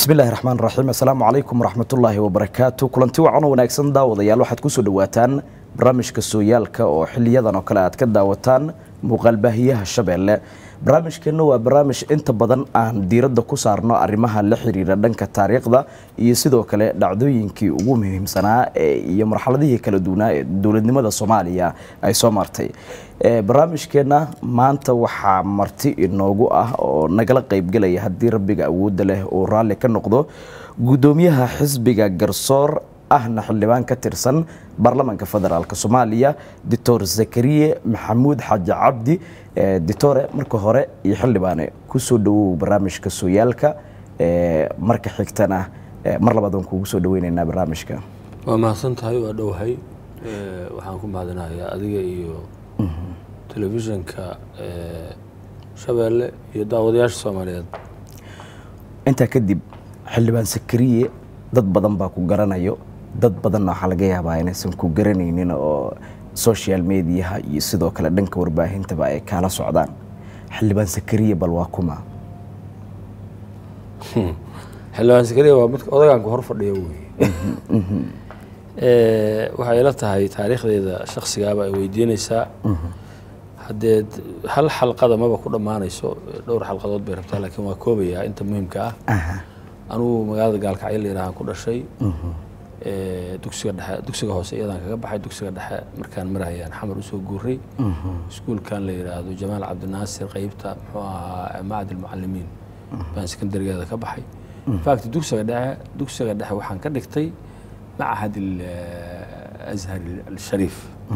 bismillahi raxmaan raxiim assalaamu calaykum waraxmatullaahi wabarakaatu kulanti wacan oo wanaagsan daawadayaal waxaad kusoo dhawaataan barnaamijka sooyaalka oo xiliyadan oo kale aad ka daawataan muuqaalbaahiyaha shabeelle barnaamijkeenna waa barnaamij inta badan aan diiradda ku saarno arrimaha la xiriira dhanka taariikhda iyo sidoo kale dhacdooyinkii ugu muhiimsanaa iyo marxaladihii kala duwanaa ee dowladnimada soomaaliya ay soo martay barnaamijkeenna maanta waxaa marti inoogu ah oo nagala qaybgelaya haddii rabbiga awoodda leh uu raalli ka noqdo guddoomiyaha xisbiga garsoor ahna xildhibaan ka tirsan baarlamaanka federaalk soomaaliya doctor zakariye maxamuud xaaji cabdi ditore marka hore iyo xildhibaane kusoo dhawow barnaamijka sooyaalka marka xigtana mar labaad waan kuugu soo dhaweyneynaa barnaamijka waa mahadsan tahay waa dhowahay waxaan ku mahadinayaa adiga iyo telefishinka shabeelle iyo daawadayaasha soomaaliyeed intaa kadib xildhibaan zakariye dad badan baa ku garanayo dad badanna waxaa laga yaabaa inaysan ku garanaynin oo social mediaha iyo sidoo kale dhanka warbaahintaba ay kaala socdaan xildhibaan zakariye bal waa kuma xildhibaan sakariya waa midka odaganku hor fadhiya wey waxay ila tahay taariikhdeeda shaksigaaba ay weydiinaysaa haddee hal xalqada maba ku dhammaanayso dhowr xalqadood bay rabtaa laakiin waa koobayaa inta muhiimka ah anugu magaalada gaalkacyo la yidhahaan ku dhashay dugsiga dhexe dugsiga hoose iyadaan kaga baxay dugsiga dhexe markaan marayaan xamar usoo guuray iskuulkan la yidhaahdo jamaal cabdinaasir qeybta muxuu ahaa macad almucalimiin baan sekondarigeeda ka baxay infact dugsiga dhexe dugsiga dhexe waxaan ka dhigtay macahad azhar alshariif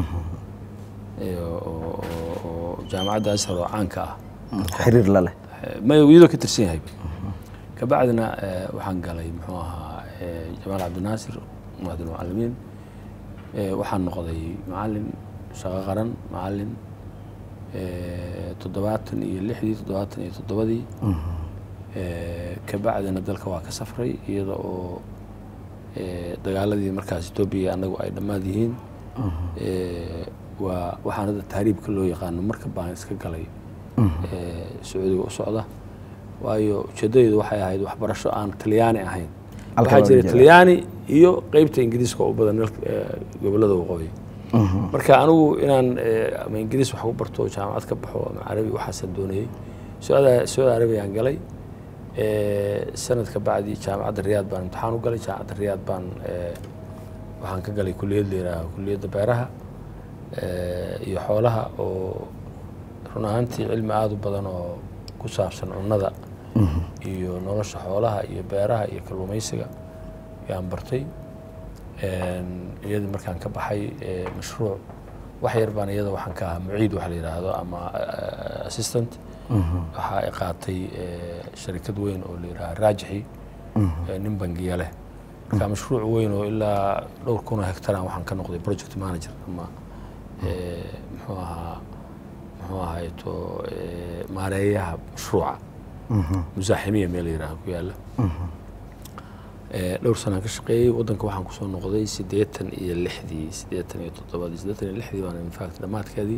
oo jaamacadda ashar oo caanka ah xiriir la leh may iyadoo ka tirsan yahay kabacdina waxaan galay muxuu ahaa jamaal cabdinaasir macad almucalimiin waxaan noqday macalin shaqo qaran macalin toddobaatan iyo lixdii toddobaatan iyo toddobadii kabacdina dalka waa ka safray iyada oo dagaaladii markaas etoobiya annagu ay dhammaad yihiin waa waxaan hadda tahriibka loo yaqaano marka baan iska galay sacuudiga u socda waayo ujeeddadeydu waxay ahayd waxbarasho aan talyaani ahayn waxaa jira talyaani iyo qeybta ingiriiska oo u badan gobollada waqooyi marka anigu inaan ama ingiriis wax ku barto jaamacad ka baxo ama carabi waxaasaan doonayey sacuudi arabiyaan galay sanadka bacdi jaamacadda riyaad baan imtixaan u galay jaamacadda riyaad baan waxaan ka galay kuliyad la yihaaho kuliyadda beeraha iyo xoolaha oo run ahaantii cilmi aada u badan oo ku saabsan cunnada iyo nolosha xoolaha iyo beeraha iyo kalluumaysiga yaan bartay iyadii markaan ka baxay mashruuc wax yar baan iyada waxaan ka ahaa muciid waxa la yidhaahdo ama assistant waxaa i qaatay sharikad weyn oo la yidhaha raajixi nin bangiya leh marka mashruuc weyn oo ilaa dhowr kun oo hectaran waxaan ka noqday project manager ama muxuu ahaa muxuu ahayto maareeyaha mashruuca musaaximiya meel la yidhaha ku yaalla dhowr sanaan ka shaqeeyey waddanka waxaan kusoo noqday siddeetan iyo lixdii siddeetan iyo toddobadii siddeetan iyo lixdii baan infact dhammaadkeedii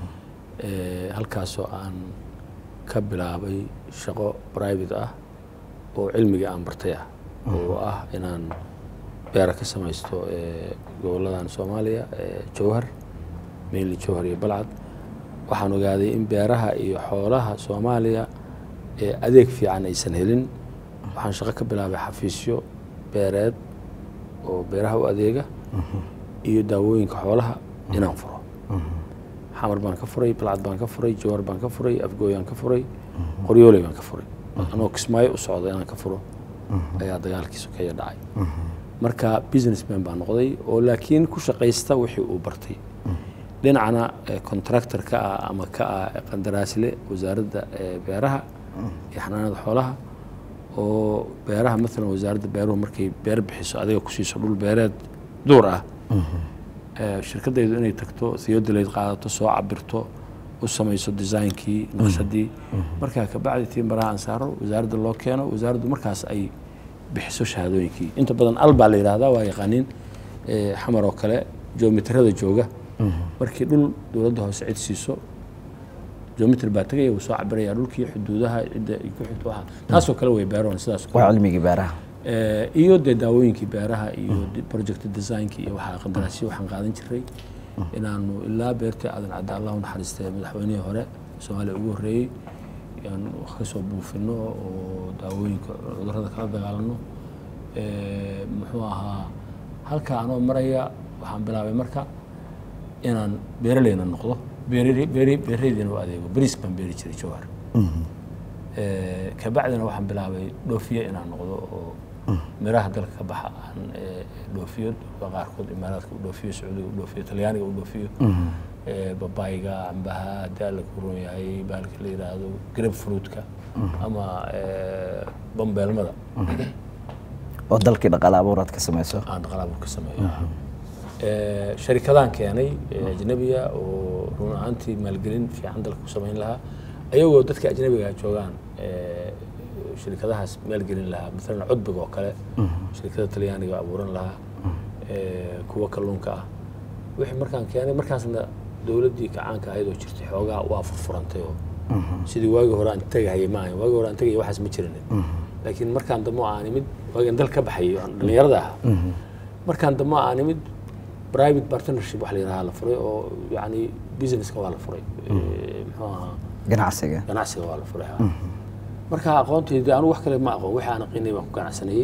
halkaasoo aan ka bilaabay shaqo private ah oo cilmigii aan bartay ah oo ah inaan beera ka samaysto gobolladan soomaaliya jowhar mainly jowhar iyo balcad waxaan ogaaday in beeraha iyo xoolaha soomaaliya adeeg fiican aysan helin waxaan shaqo ka bilaabay xafiisyo beereed oo beeraha u adeega iyo daawooyinka xoolaha inaan furo xamar baan ka furay balcad baan ka furay jowhar baan ka furay afgooyaan ka furay qoryooley baan ka furay anoo kismaayo u socda inaan ka furo ayaa dagaalkii sokeeya dhacay marka businessman baan noqday oo laakiin ku shaqaysta wixii uu bartay dhinacna contractor ka ah ama ka ah qandaraasle wasaaradda beeraha iyo xanaanada xoolaha oo beeraha maalan wasaaradda beeruhu markay beer bixiso adiga ku siiso dhul beereed duur ah shirkadaydu inay tagto theodolate qaadato soo cabirto u samayso designkii naqshadii markaa kabacdi tii maraha aan saaro wasaaradda loo keeno wasaaraddu markaas ay bixiso shahaadooyinkii inta badan al baa la yidhahdaa waa yaqaaniin xamar oo kale joomitirada jooga markii dhul dowladda hoose cid siiso geometry baa tegaya wuu soo cabiraya dhulkii xuduudaha cidda ay ku xigto waxa taasoo kale way beeroon sidaas oo kale. waa cilmigii beeraha Eh, iyo dee daawooyinkii beeraha iyo de- project designki iyo waxaa qandaraasyo waxaan qaadan jiray inaanu ilaa beertii aadan cadda allah u naxariistay madaxweynihii hore soomaaliya ugu horreeyey aan wax ka soo buufino oo daawooyinka cudurrada kala dagaalano Eh, muxuu ahaa halka anoo maraya waxaan bilaabay marka inaan beeraleyna noqdo beerari- beeri- beeraleydiina u adeego bariis baan beeri jiray jawhar Eh, kabacdina waxaan bilaabay dhoofiye inaan noqdo oo miraha dalka ka baxa aan eh, dhoofiyo dalka qaarkood imaaraadka u dhoofiyo sacuudiga u dhoofiyo talyaaniga u dhoofiyo Eh, babayga cambaha haddii alla ku ron yahay baalka la yidhaahdo grape fruitka ama eh, bambeelmada oo dalkii dhaqaale abuuraad ka samayso aan dhaqalaabur ka sameeyo Eh, sharikadaan keenay eh, ajnabiga oo run ahaantii maalgelin fiican dalka ku samayn lahaa ayagoo dadka ajnabiga joogaan eh, sharikadahaas maalgelin lahaa maalan cudbiga oo kale sharikada talyaaniga abuuran lahaa eh, kuwa kalluunka ah wixii markaan keenay markaasna dowladdii kacaanka ahayd oo jirtay xoogaa waa furfurantay oo sidii waagii hore aan tegahayay maahan waagii hore aan tegayay waxaas ma jirin laakiin markaan dambe oo aan imid waagaan dal ka baxayay oo aan dhallinyarada ahaa markaan dambe oo aan imid private partnership wax la yidhaha la furay oo yacni businesska waa la furay Eh, muxuu ahaa ganacsiga ganacsiga waa la furay ha. marka aqoontayda anigu wax kale ma aqoon wixii aan aqinay baan ku ganacsanayey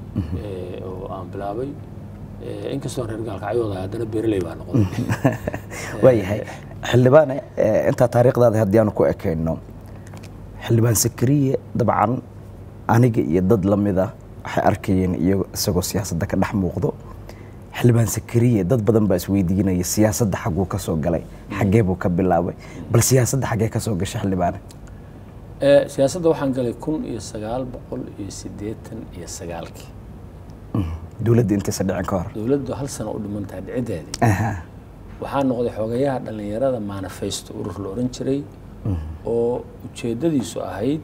Eh, oo aan bilaabay Eh, inkastoo reer gaalkacyooda haddana beeraley baa noqday waayahay xildhibaane eh, intaa taariikhdaada haddii aanu ku ekayno xildhibaan sakariye dabcan aniga iyo dad lamida waxay arkayeen iyago isagoo siyaasadda ka dhex muuqdo xildhibaan sakariye dad badan baa isweydiinaya siyaasadda xagguu ka soo galay xaggee buu ka bilaabay bal siyaasadda xaggee ka soo gashay xildhibaane Eh, siyaasadda waxaan galay kun iyo sagaal boqol iyo siddeetan iyo sagaalkii dowladda intaysa dhicin ka hor dowladdu hal sano u dhiman tahay dhicideedii Aha. waxaa noqday xogayaha dhallinyarada manifesto urur la ohan jiray oo ujeeddadiisu ahayd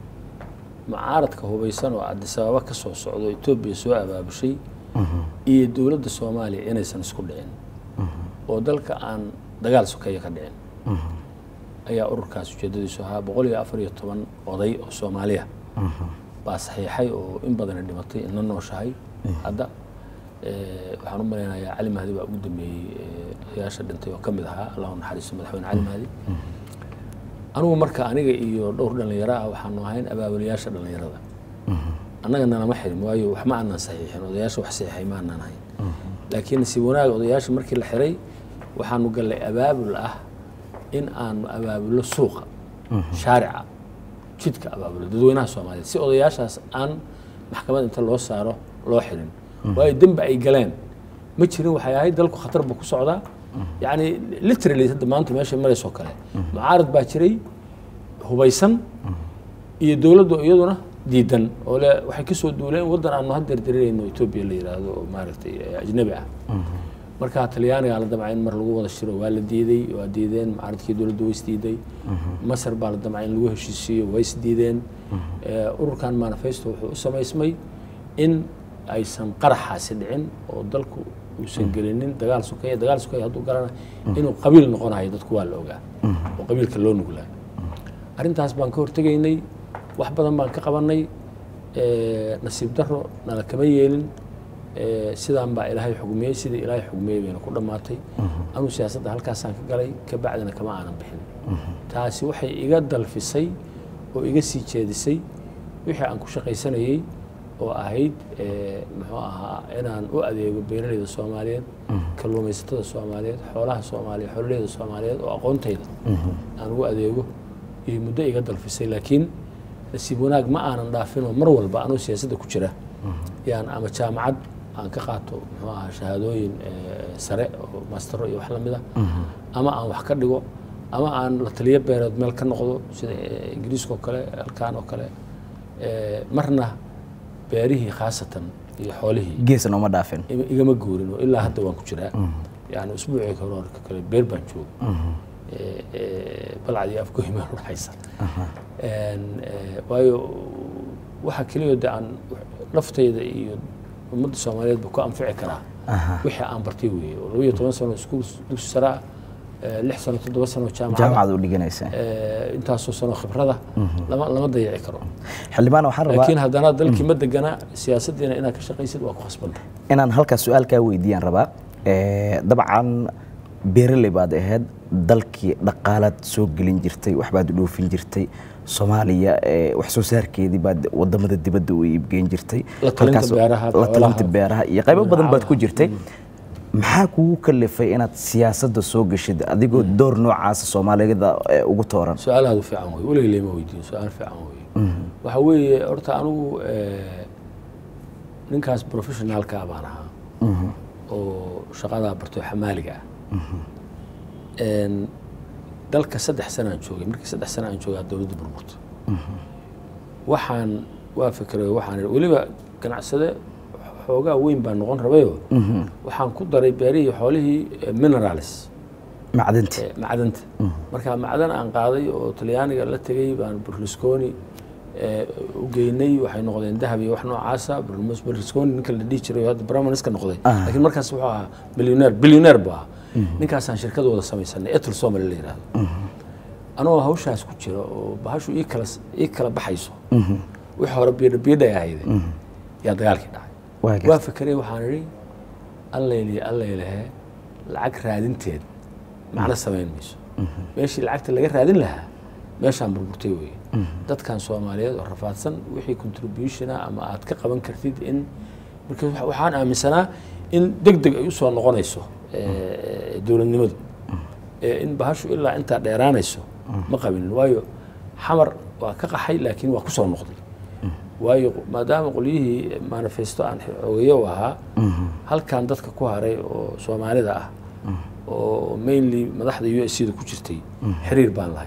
mucaaradka hubaysan oo addis ababa ka soo socdo etoobiya soo abaabushay iyo dowladda soomaaliya inaysan isku dhicin oo dalka aan dagaal sokeeye ka dhicin ayaa ururkaas ujeeddadiisu ahaa boqol iyo afar iyo toban oday oo soomaaliya baa saxiixay oo in badana dhimatay ina nooshahay hadda Eh, waxaan u malaynayaa cali mahdi baa ugu dambeeyey eh, odayaasha dhintay oo ka mid ahaa allahu naxariisto madaxweyne cali mahdi anigu marka aniga iyo dhowr dhallinyaro ah waxaanu ahayn abaabulayaasha dhallinyarada annaga nalama xirin waayo wax ma aanan saxiixin odayaasha wax saxiixay ma aanan ahayn laakiin si wanaag odayaasha markii la xiray waxaanu gallay abaabul ah in aanu abaabulo suuqa shaarica jidka abaabulo dadweynaha soomaaliyeed si odayaashaas aan maxkamad inta loo saaro loo xirin waayo dembi ay galeen ma jirin waxay ahayd dalku khatar buu ku socdaa yacni literally hadda maanta meesha maraysoo kale mucaarad baa jiray hubaysan iyo dowladdu iyaduna diidan oo le waxay kasoo duuleen waddan aanu haddeer dareerayno etoobiya la yidhaahdo oo maaragtay eh, ajnabi ah marka talyaanigaa la damcay in mar lagu wada shiro waa la diiday waa diideen mucaaradkii dowladdu way isdiiday masar baa la damcay in lagu heshiisiiyo way isdiideen Eh, ururkan manifesto wuxuu u samaysmay in aysan qaraxaasi dhicin oo dalku uusan gelinin dagaal sokeeye dagaal sokeeye hadduu galana inuu qabiil noqonayo dadku waa la ogaa oo qabiilka loo nuglaa arrintaas baan ka hortegaynay wax badan baan ka qabanay Eh, nasiib daro nala kama yeelin Eh, sidaan baa ilaahay xugmiyey sidii ilaahay xugmiyey bayna ku dhammaatay anuu siyaasadda halkaasaan ka galay ka bacdina kama aanan bixin taasi waxay iga dalfisay oo iga sii jeedisay wixii aan ku shaqaysanayey oo ahayd eh, muxuu ahaa inaan u adeego beeraleyda soomaaliyeed kalluumaysatada soomaaliyeed xoolaha soomaaliyeed xoololeyda soomaaliyeed oo aqoontayda aan ugu adeego iyo muddo iga dalfisay laakiin nasiib wanaag ma aanan dhaafin oo mar walba anuu siyaasadda ku jira yaan ama jaamacad aan ka qaato muxuu ahaa shahaadooyin eh, sare oo maastero iyo wax la mid ah ama aan wax ka dhigo ama aan la taliyo beereed meel ka noqdo sida eh, ingiriiska oo kale halkaan oo kale Eh, marna beerihii khaasatan iyo xoolihii geesna uma dhaafin ima- igama guurin oo ilaa hadda waan ku jiraa yani usbuucii hore oo kale beer baan jooga Eh, eh, balcad iyo afgoy meel udhaxaysa En, eh, waayo waxa keliya de aan naftayda iyo ummadda soomaaliyeed ba ku anfici karaa wixii aan bartay weeye oo laba iyo toban sano iskuul dugsi sare ah eh, lix sano toddoba sano jaamacada jaamacad u dhiganaysa eh, intaasoo sano khibrada lama lama dayaci karo xildhibaan waxaan rabaa laakiin haddana dalkii ma degana siyaasaddiina inaad ka shaqaysid waa ku khasbanta inaan halkaas su-aal kaa weydiiyaan rabaa Eh, dabcan beeraley baad ahayd dalkii dhaqaalaad soo gelin jirtay waxbaad dhoofin jirtay soomaaliya eh, wax soo saarkeedii baad wadamada dibadda u iibgeyn jirtay La talinta Halkaas- beeraha, la talinta xoolaha, beeraha iyo qaybo badan baad ku magacaaba. jirtay maxaa kugu kalifay inaad siyaasadda soo gashid adigoo door noocaasa soomaaliyada eh, ugu tooran su-aal aad u fiican wey weligay lama weydiin su-aal fiican wey waxa weeye horta anigu eh, ninkaas professionaalka baan ahaa oo shaqadaa bartay oo xamaaliga ah En, dalka saddex sana aan joogay markii saddex sana aan joogay dowladda burburta waxaan waa fikray waxaan idhi, weliba ganacsade xoogaa weyn baan noqon rabayoo waxaan ku daray beerihii xoolihii eh, minerals macdinta eh, macdanta marka macdan aan qaaday oo talyaaniga la tegey baan berlusconi eh, u geynay waxay noqdeen dahab iyo wax noocaasa Berlus- berlusconi ninka la dhihi jiray oo hadda bramaneska noqday Ah. laakiin markaas wuxuu ahaa billionaire billionaire buu ahaa ninkaasaan shirkad wada samaysanay etul somali la yidhahdo anoo hawshaas ku jira oo bahashu ii kala ii kala baxayso wixii hore biidha biidhay ahayde yaa dagaalkii dhacay Waa waa gartay. fakeray waxaan idhi allayliye allaylehe lacag raadinteed macno samayn mayso meeshii lacagta laga raadin lahaa meeshaan burburtay weeye dadkan soomaaliyeed oo rafaadsan wixii contributiona ama aad ka qaban kartid in marka waxa- waxaan aaminsanaa in deg deg ay usoo noqonayso eh, dowladnimadu Eh, in bahashu ilaa intaa dheeraanayso ma qabinin waayo xamar waa ka qaxay laakiin waa kusoo noqday waayo maadaama qolyihii manifesto aan xogeyo u ahaa halkan dadka ku haray oo soomaalida ah oo mainly madaxda u s da ku jirtay xiriir baan lahay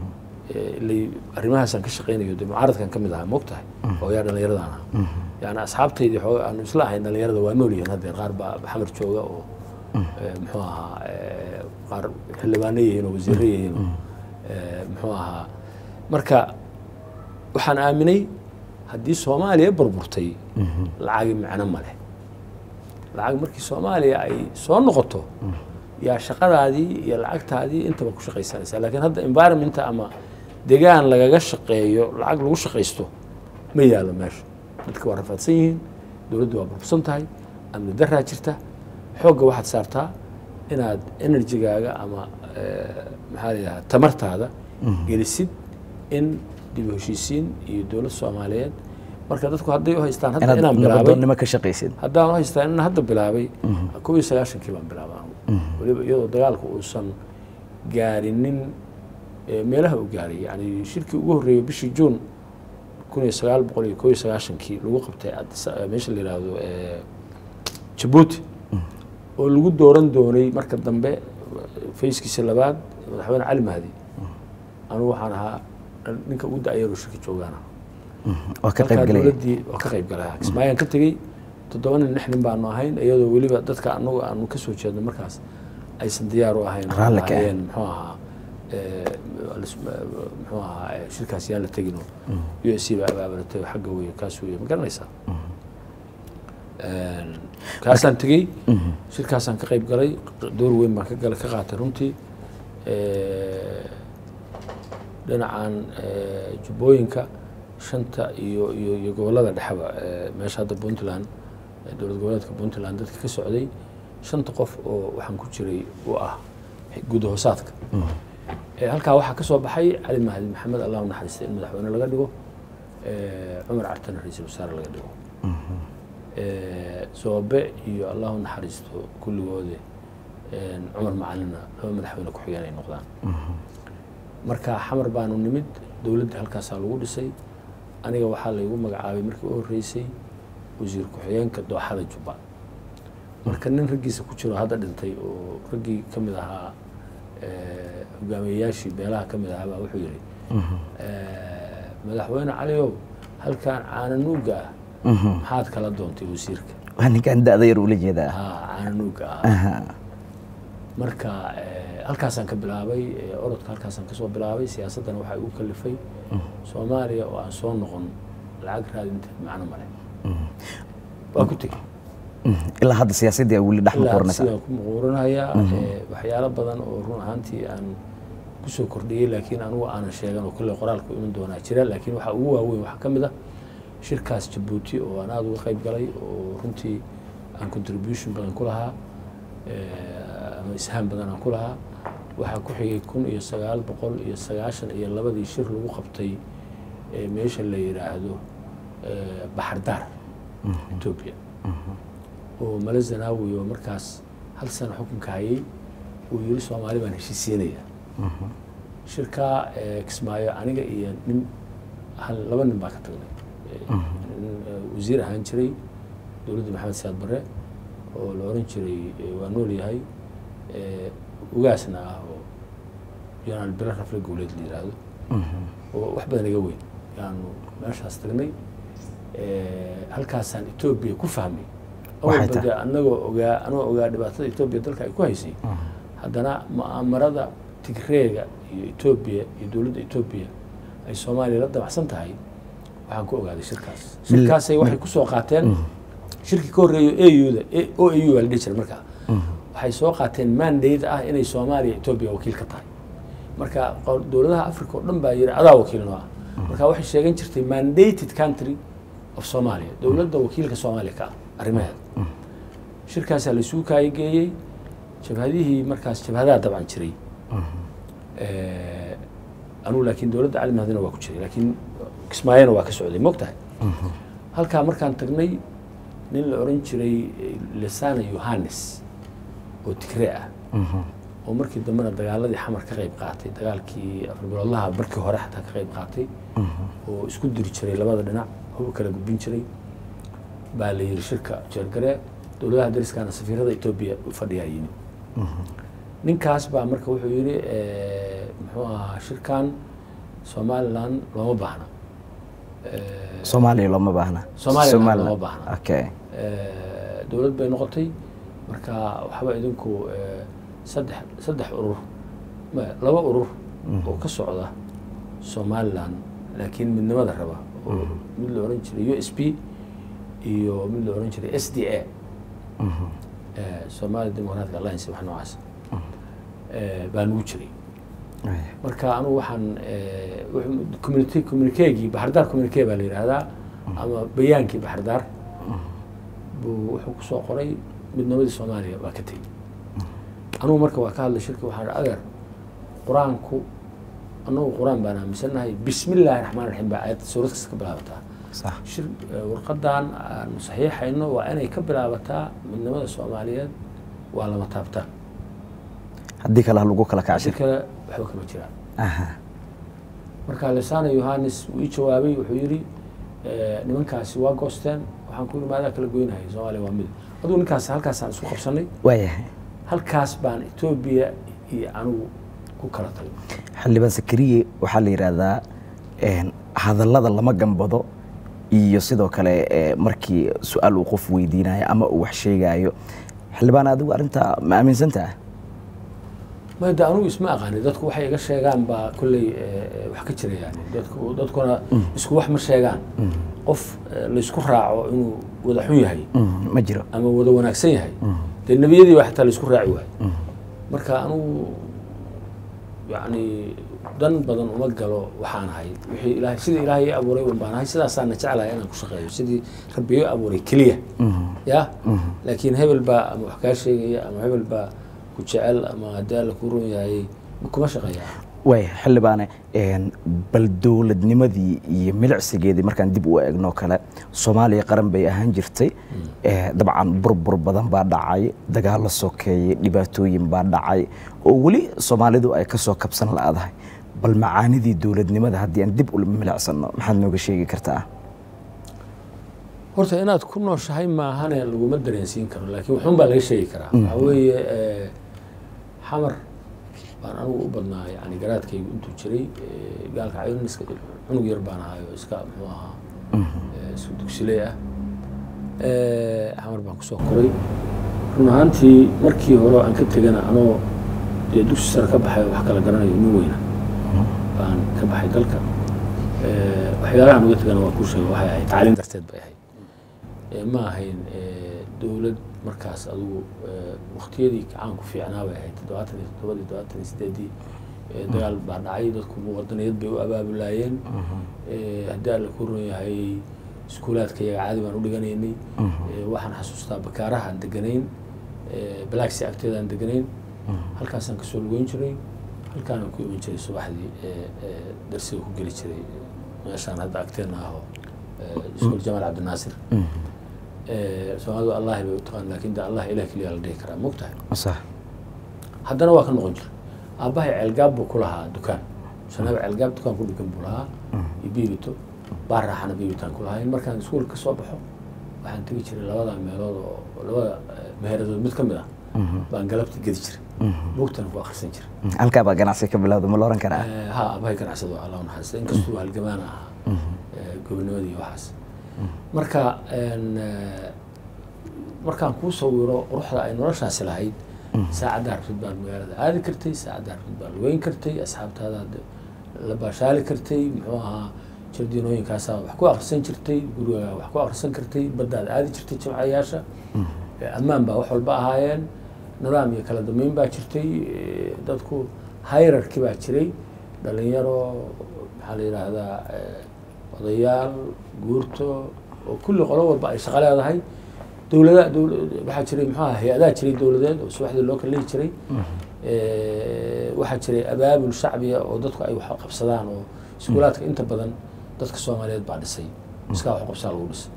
Eh, ilay arrimahaasaan ka shaqaynayo de mucaaradkan ka mid ahaa moogtahay oo yaa dhallinyaradaan ahaa yani asxaabtaydii xooga aanu isla ahayn dhallinyarada waa nool yihiin haddee qaar baa xamar jooga oo eh, muxuu ahaa eh, qaar xildhibaano yihiin oo wasiirro yihiin oo eh, muxuu ahaa marka waxaan aaminay haddii soomaaliya burburtay lacagi macno ma leh lacag markii soomaaliya ay soo noqoto yaa shaqadaadii iyo lacagtaadii intaba ku shaqaysanaysaa laakiin hadda environmenta ama degaan lagaga shaqeeyo lacag lagu shaqaysto ma yaalo meesha dadka waa rafaadsan yihiin dowladdu waa burbursan tahay amni daraa jirta xoogga waxaad saartaa inaad enerjigaaga ama eh, maxaa la yidhaha tamartaada gelisid in dib u heshiisiin iyo dowlad soomaaliyeed marka dadku hadday u haystaan hadda inaad inaan bilaabay nabadoonnimo ka shaqaysid haddaan haystaa in hadda bilaabay kow iyo sagaashankii baan bilaabay anigu. weliba iyadoo dagaalku uusan gaarinin eh, meelaha uu gaaray yani shirkii ugu horreeyay bishii juun kun iyo sagaal boqol iyo kow iyo sagaashankii lagu qabtay Addis- eh, meesha la yidhaahdo eh, jabuuti oo lagu dooran doonay marka dambe fayskiisa labaad madaxweyne cali mahdi anugu waxaan ahaa ninka ugu da-yaro shirka joogaana waa ka qayb halkaa galaya dowladdii waa ka qayb galaya kismaayaan ka tegey toddoba nin lix nin baanu ahayn iyadoo weliba dadka anagu aanu ka soo jeedno markaas aysan diyaar u ahayn oo Raalli ka ah. ahaayeen muxuu ahaa eh, lis- muxuu ahaa eh, shirkaas yaan la tegino u s c baa abaabalatay oo xagga weeye kaas weeye ma garanaysaa Een, kaasaan tegey shirkaasaan ka qayb galay door weyn baan ka galay ka qaatay runtii Eh, dhinacan eh, jubbooyinka shanta iyo iyo iyo gobollada dhexeba eh, meesha hadda puntland eh, dowlad goboleedka puntland dadka ka socday shanta qof oo waxaan ku jiray u ah guud hoosaadka Eh, halkaa waxaa ka soo baxay cali mahdi maxamed allah u naxariista in madaxweyne laga dhigo eh, cumar cartana ra-iisul wasaare laga dhigo Eh, soobe iyo allah u naxariisto kulligoode eh, cumar macalina laba madaxweyne ku-xigeen ay noqdaan marka xamar baanu nimid dowladda halkaasaa lagu dhisay aniga waxaa laygu magacaabay markii u horreysay wasiir ku-xigeenka dooxada jubba marka nin raggiisa ku jiro hadda dhintay oo raggii ka mid ahaa eh, hogaamiyeyaashii beelaha ka mid ahaa baa wuxuu yidhi eh, madaxweyne caliow halkan caananuuga ah maxaad kala doontay wasiirka waa ninkaan da-da yar ula jeedaa haa caananuuga ah Aha. marka eh, halkaasaan ka bilaabay eh, orodka halkaasaan kasoo bilaabay siyaasaddana waxaa igu kalifay soomaaliya oo aan soo noqon lacag raadinteed macno male waa ku tegey ilaa hadda siyaasadii weli dhex ilaa muquuranaysa sidaan ku muquuranayaa ee, waxyaalo badan oo run ahaantii aan kusoo kordhiyey laakiin anugu aanan sheegan oo kolley qoraalku iman doonaa jira laakiin waxaa ugu waaweyn waxaa ka mid ah shirkaas jabuuti oo aan aada uga qayb galay oo runtii aan contribution badan ku lahaa ee, ama ishaan badan aan ku lahaa waxaa ku xigay kun iyo sagaal boqol iyo sagaashan iyo labadii shir lagu qabtay ee, meesha la yidhaahdo ee, baxardaar etoobiya oo male zanaawi oo markaas hal sano xukunka hayay uu yiri soomaali baan heshiisiinaya shirkaa ee, kismaayo aniga iyo nin hal laba nin baa ka tagnay Ee, nin ee, wasiir ahaan jiray dowladda maxamed saad bare oo la oran jiray ee, waa nool yahay ee, ugaasna ah oo jenaraal bire rafle gowleed la yidhaahdo oo wax badan iga weyn yaanu meeshaas tagnay Ee, halkaasaan etoobiya ku fahmay Waxay awalba tahay? dee anagoo ogaa anagoo ogaa dhibaatada etoobiya dalka ay ku haysay haddana mu'aamarada tigreega iyo etoobiya iyo dowladda etoobiya ay soomaaliya la dabacsan tahay waxaan ku ogaaday shirkaas shirkaasay waxay kusoo qaateen shirkii ka horreeyo auda o au baa la dhihi jiray markaa waxay soo qaateen mandate ah inay soomaaliya etoobiya wakiil ka tahay marka qo- dowladaha africa oo dhan baa yidhi adaa wakiil noo ah marka waxay sheegan jirtay mandated country of somalia dowladda wakiilka soomaaliya ka ah arrimaheeda shirkaasaa la isugu kaayageeyey jabhadihii markaas jabhadaha dabcan jiray Eh, anugu laakiin dowladda cali mahdina waa ku jiray laakiin kismaayona waa ka socday mogtahay halkaa markaan tagnay nin la oran jiray eh, lesana yohannes oo tigree ah oo markii dambena dagaaladii xamar ka qayb qaatay dagaalkii afribiloodlaha markii hore xataa ka qayb qaatay oo isku diri jiray labada dhinac hub kala gudbin jiray baa la yidhi shirka jeergare dowladaha dariskaana safiirada etoobiya u fadhiyaa yimid ninkaas baa marka wuxuu yidhi eh, muxuu ahaa shirkan somalilan looma baahna Eh, soomaaliya looma baahna Soomaaliya Somaliland. looma baahna. okay Eh, dowlad bay noqotay marka waxba idinku eh, saddex saddex urur ma- laba urur oo ka socda somalilan laakiin midnimada raba oo mid la oran jiray u s p iyo mid la oran jiray s d a eh, somali democratic alliance wax noocaas eh, baa nugu jiray marka anugu waxaan eh, wuxuu- community communiquegii baxardaar communique baa la yidhaahdaa ama bayaankii baxardaar buu wuxuu kusoo qoray midnimadii soomaaliya waa ka tegey anugu marka waa ka hadlay shirki waxaan idhi adeer qur-aanku annagu qur-aan baan aaminsanahay bismi illaahi raxmaan raxiim baa aayadda suurad kasta ka bilaabataa sax shir eh, warqadan aanu saxiixayno waa inay ka bilaabataa midnimada soomaaliyeed waa lama taabtaan haddii kale ha lagu kala si kacshay kale waxba kama jiraan aha marka lesana yohannes wuu ii jawaabay wuxuu yidhi eh, nimankaasi waa goosteen waxaan ku yidhi maadaa kala goynahaya soomaaliya waa mid aduu ninkaas halkaasaan isku qabsanay waayahay halkaas baan etoobiya iyo anigu ku kala tagay xildhibaan sakariye waxaa la yidhaahdaa een, hadallada lama gambado iyo sidoo kale ee, markii su-aal uu qof weydiinayo ama uu wax sheegayo xildhibaan adigu arrintaa ma aaminsantaa mada anigu isma aqaani dadku waxay iga sheegaan baa kolley eh, eh, wax ka jira yani dadku dadkuna isku wax ma sheegaan qof eh, laysku raaco inuu wada xun yahay Mm, ma jiro ama wada wanaagsan yahay dee nebiyadii baa xataa laysku raaci waayo marka anugu yani dan badan uma galo waxaan ahay wixii ilaahay sidii ilaahay ii abuuray un baan ahay sidaasaana jeclahay inaan ku shaqeeyo sidii rabbi ii abuuray keliya ya laakiin hebel baa ama wax kaa sheegaya ama hebel baa ku jecel ama haddii alla kuu ron yahay kuma shaqeeya waaya xildhibaane een, bal dowladnimadii iyo milicsigeedii markaan dib u eegno kale soomaaliya qaran bay ahaan jirtay Eh, dabcan burbur badan baa dhacay dagaallo sokeeyey dhibaatooyin baa dhacay oo weli soomaalidu ay ka soo kabsan la'dahay bal macaanidii dowladnimada haddii aan dib u milicsano maxaad nooga sheegi kartaa horta inaad ku nooshahay maahane laguma dareensiin karo laakiin waxun baa laga sheegi karaa waxaa weeye eh, xamar baan anigu u badnaa yani garaadkaygu intuu jiray eh, gaalka cayrin iska cunug yar baan ahay oo iska muxuu ahaa eh, isku dugsiley ah Eh, xamar baan kusoo koray run ahaantii markii hore aan ka tegana anoo dee dugsi sare ka baxay oo wax kala garanayo nin weyna baan ka baxay dalka Eh, waxyaalahan uga tegana waa kuu sheega waxay ahayd tacliin darteed bay ahayd Eh, ma ahayn eh, dowlad markaas adugu waktiyadii gacaanku fiicnaa bay ahayd toddobaatan iyo toddobadii toddobaatan iyo sideedii dagaal baa dhacay dadku wadaniyad bay u abaabulaayeen haddii alla ku ron yahay iskuulaadka iyaga caadi baan u dhiganaynay waxaan xasuustaa bakaaraha aan deganayn balaxi agteeda aan deganayn halkaasaan kasoo lugeyn jiray halkaanaan ku iman jiray subaxdii darsiga ku geli jiray meeshaan hadda agteena aho iskuul jamaal cabdinaasir soomaalidu allahi bay u taqaan lakin de allah ilah keliya la dhihi karaa mogtahay sax haddana waa ka noqon jira aabbahay ceelgaab buu ku lahaa dukaan shanaba ceelgaab dukaan ku dhigan buu lahaa iyo biibito baar raaxana biibitaan ku lahayn markaan iskuulka kasoo baxo waxaan tegi jiray labada meelood oo labada meeradood mid ka mid ah baan galabta gedi jiray buugtana ku akhrisan jiray halkaa baa ganacsi ka bilowda ma la oran karaa ha aabbahay ganacsado allah naxariista inkastuu halgamaana ahaa gobonimadii waxaas marka markaan kuu sawiro quruxda ay noloshaasi lahayd saacaddaa rabtid baad magaalada aadi kartay saacaddaa rabtid baad lugeyn kartay asxaabtaadaad la baashaali kartay muxuu ahaa jardiinooyinkaasaa wax ku akrisan jirtay gurigaaga wax ku akrisan kartay baddaad aadi jirtay jimcayaasha ammaan baa wax walba ahaayeen nidaam iyo kala dambeyn baa jirtay dadku hayrarki baa jiray dhalinyaro maxaa la yidhaahdaa odayaal guurto oo kulli qolo walba ay shaqo leedahay dowlada dowla waxaa jiray muxuaha hay-adaha jiray dowladeed oo subaxdii loo kala lehi jiray waxaa jiray abaabul shacbiya oo dadku ay wax qabsadaan oo iskuulaadka inta badan dadka soomaaliyeed baa dhisay iskaa wax qabsaa lagu dhisay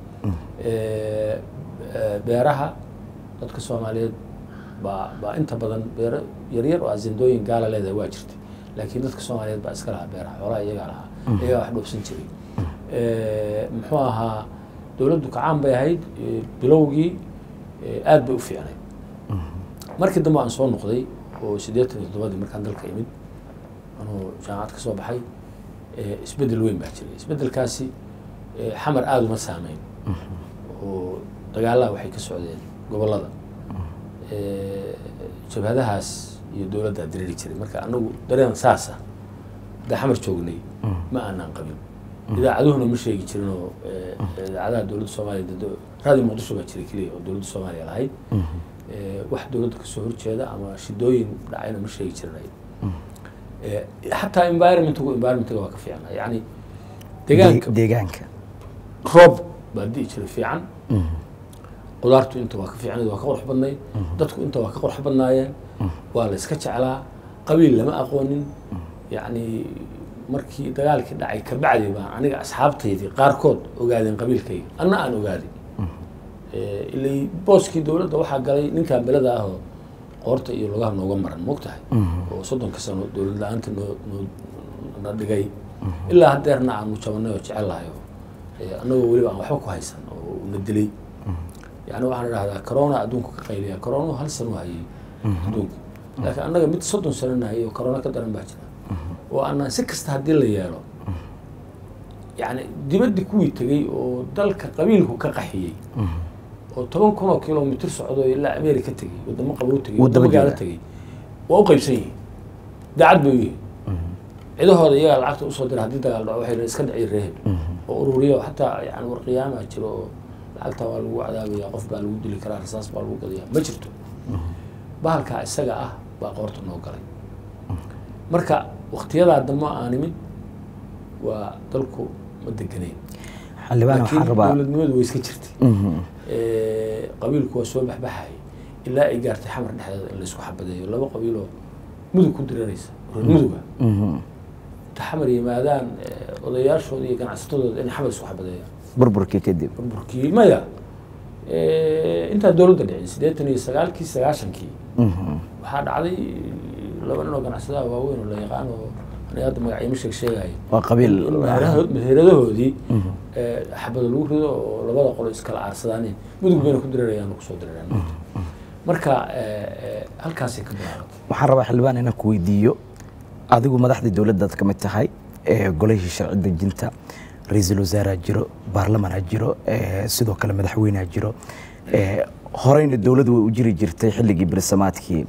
beeraha dadka soomaaliyeed baa baa inta badan beero yaryar oo azindooyin gaala leedahay waa jirtay laakiin dadka soomaaliyeed baa iska lahaa beeraha xoolaha iyagaa lahaa iyagaa wax dhoofsan jiray muxuu ahaa dowladdu kacaan bay ahayd bilowgii aad bay u fiicnay markii dambe aan soo noqday oo siddeetan iyo toddobadii markaan dalka imid anuu jaamacad ka soo baxay isbeddel weyn baa jiray isbeddelkaasi xamar aada uma saameyn oo dagaalaha waxay ka socdeen gobollada jabhadahaas iyo dowladdaa dareeri jiray marka anagu dareen saasa haddaa xamar joognay ma aanaan qabin idaacaduhuna ma sheegi jirin oo idaacadaha dowladda soomaaliya raadi muqdisho baa jiray keliya oo dowladda soomaaliya lahayd wax dowladda kasoo horjeeda ama shidooyin dhacayna ma sheegi jirin xataa environmentgu environmentga waa ka fiicna yani deegaanka deegaanka roob baa di'i jiray fiican qudaartu inta waa ka fiicnayd waa ka qurux badnayd dadku inta waa ka qurux badnaayeen waa la iska jeclaa qabiil lama aqoonin yacni markii dagaalkii dhacay kabacdi baan aniga asxaabtaydii qaarkood ogaadeen qabiilkayga anna aan ogaaday ilay booskii dowladda waxaa galay ninkan belada ahoo qoorta iyo lugaha nooga maran mogtahay oo soddonka sano dowlad la-aanta noo noo na dhigay ilaa haddeerna aanu jabanay oo jecel lahay oo annagoo weliba aan waxba ku haysan oo na dilay yani waxaan idhahdaa corona adduunku ka qayliya corona hal sano hayay adduunka laakiin annaga mid soddon sano nahayay oo corona ka daran baa jira oo aanaan si kasta haddii la yeelo yani dibaddi kuwii tegey oo dalka qabiilku ka qaxiyey oo toban kun oo kilomitr socdo ilaa america tegey wadamo qabow tegey wadamo gaalo tegey waa u qaybsan yihiin daacad bay u yihiin cidahooda iyagaa lacagta usoo dira haddii dagaal dhaco waxay iska dhiciy reeheb oo ururiyo xataa yani warqiyaamaa jiro oo lacagta waa lagu cadaabaya qof baa lagu dili karaa rasaas baa lagu gadaya ma jirto bahalkaa isaga ah baa qoorta noo galay marka waktiyadaa dambe aan imid waa dalku ma degenayn xildhibaan waxaan rabaa dowladnimadu way iska jirtay qabiilku waa soo baxbaxay ilaa ay gaartay xamar dhexdeeda in laysku xabadeeyo laba qabiiloo mudug ku diranaysa reer muduga inta xamar yimaadaan odayaashooda iyo ganacsatadooda inay xamar isku xabadeeyaan burburkii kadib burburkii maya intaa dowladda dhicin siddeetan iyo sagaalkii sagaashankii waxaa dhacday laba nin oo ganacsadaha waaweyn oo la yaqaan oo aniga hadda magacyama sheeg sheegayo waa qabiil meheradahoodii xabada lagu rido oo labada qolo iskala aarsadaanin mudug bayna ku dirarayaan kusoo diraraan marka halkaasay ka bilaabatay waxaan rabaa xildhibaan inaan ku weydiiyo adigu madaxdii dowladdaad ka mid tahay golihii sharci dejinta ra-iisul wasaareha jiro baarlamanha jiro sidoo kale madaxweyneha jiro horeyna dowladdu way u jiri jirtay xilligii bersamaadkii